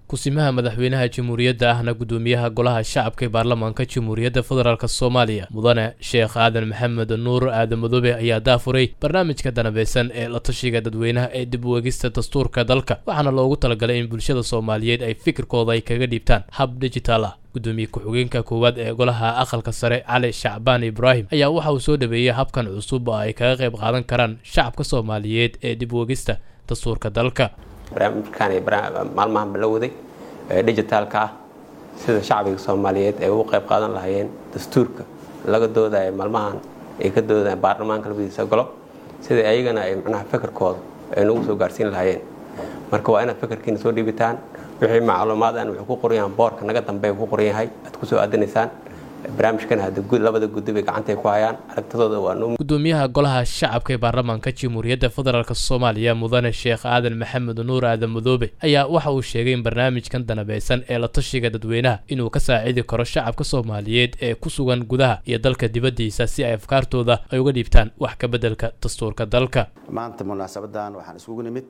kusimaha madaxweynaha jamhuuriyadda ahna guddoomiyaha golaha shacabka ee baarlamaanka jamhuuriyadda federaalk soomaaliya mudane sheekh aadan maxamed nuur aadan madoobe ayaa daafuray barnaamijka danabeysan ee la tashiga dadweynaha ee dib u egista dastuurka dalka waxaana loogu talagalay in bulshada soomaaliyeed ay fikirkooda ay kaga dhiibtaan hab digital ah gudoomiye ku-xigeenka koowaad ee golaha aqalka sare cali shacbaan ibraahim ayaa waxa uu soo dhaweeyey habkan cusub oo ay kaga qayb qaadan karaan shacabka soomaaliyeed ee dib u egista dastuurka dalka barnaamijkan maalmahan la waday ee digitaalka ah sida shacbiga soomaaliyeed ay ugu qayb qaadan lahaayeen dastuurka laga doodaya maalmahan ay ka doodayaan baarlamaanka labadiisa golo sida ayagana ay macnaha fikirkooda ay nagu soo gaarsiin lahaayeen marka waa inaad fikirkiina soo dhiibitaan wixii macluumaadaan wuxuu ku qoran yahay boorka naga dambe ku qoran yahay aad ku soo aadinaysaan barnaamijkan hadda labada guddi bay gacantay ku hayaan aragtidooda waa noo gudoomiyaha golaha shacabka ee baarlamaanka jamhuuriyadda federaalk soomaaliya mudane sheekh aadan maxamed nuur aadan madoobe ayaa waxa uu sheegay in barnaamijkan danabeysan ee la tashiga dadweynaha inuu ka saacidi karo shacabka soomaaliyeed ee ku sugan gudaha iyo dalka dibaddiisa si ay afkaartooda ay uga dhiibtaan wax ka beddelka dastuurka dalka maanta munaasabadan waxaan iskugu nimid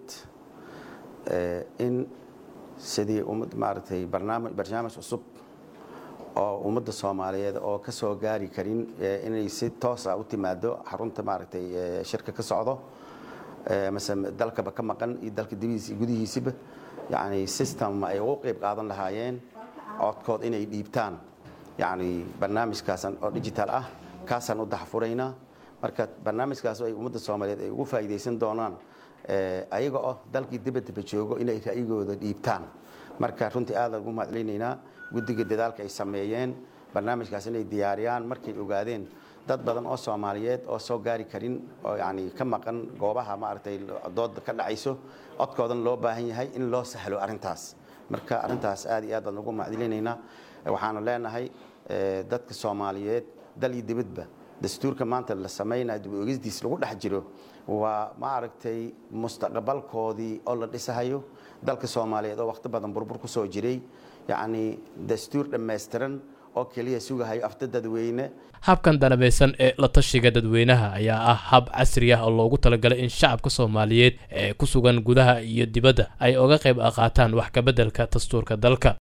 in sidii ummad maaragtay barnaamij barnaamij cusub oo ummadda soomaaliyeed oo ka soo gaari karin inay si toosa u timaado xarunta maaragtay shirka ka socdo mase dalkaba ka maqan iyo dalka dibadiisa iyo gudihiisiba yacni system ay ugu qeyb qaadan lahaayeen codkood inay dhiibtaan yacni barnaamijkaasan oo digital ah kaasaan u daxfuraynaa marka barnaamijkaas ay ummadda soomaaliyeed ay ugu faa'iidaysan doonaan ayaga oo dalkii dibadaba joogo inay ra'yigooda dhiibtaan marka runtii aadaan ugu mahadcelinaynaa guddiga dadaalka ay sameeyeen barnaamijkaas inay diyaariyaan markay ogaadeen dad badan oo soomaaliyeed oo soo gaari karin oo yani ka maqan goobaha maaragtay dooda ka dhacayso codkoodan loo baahan yahay in loo sahlo arrintaas marka arrintaas aad iyo aad baan ugu mahadcelinaynaa waxaanu leenahay dadka soomaaliyeed dal iyo dibadba dastuurka maanta la samaynayo dib ogisdiis lagu dhex jiro waa maaragtay mustaqbalkoodii oo la dhisahayo dalka soomaaliyeed oo wakhti badan burbur ku soo jiray yacni dastuur dhammaystiran oo keliya sugahayo afta dadweyne habkan danabeysan ee la tashiga dadweynaha ayaa ah hab casri ah oo loogu talagalay in shacabka soomaaliyeed ee ku sugan gudaha iyo dibadda ay uga qayb qaataan wax ka beddelka dastuurka dalka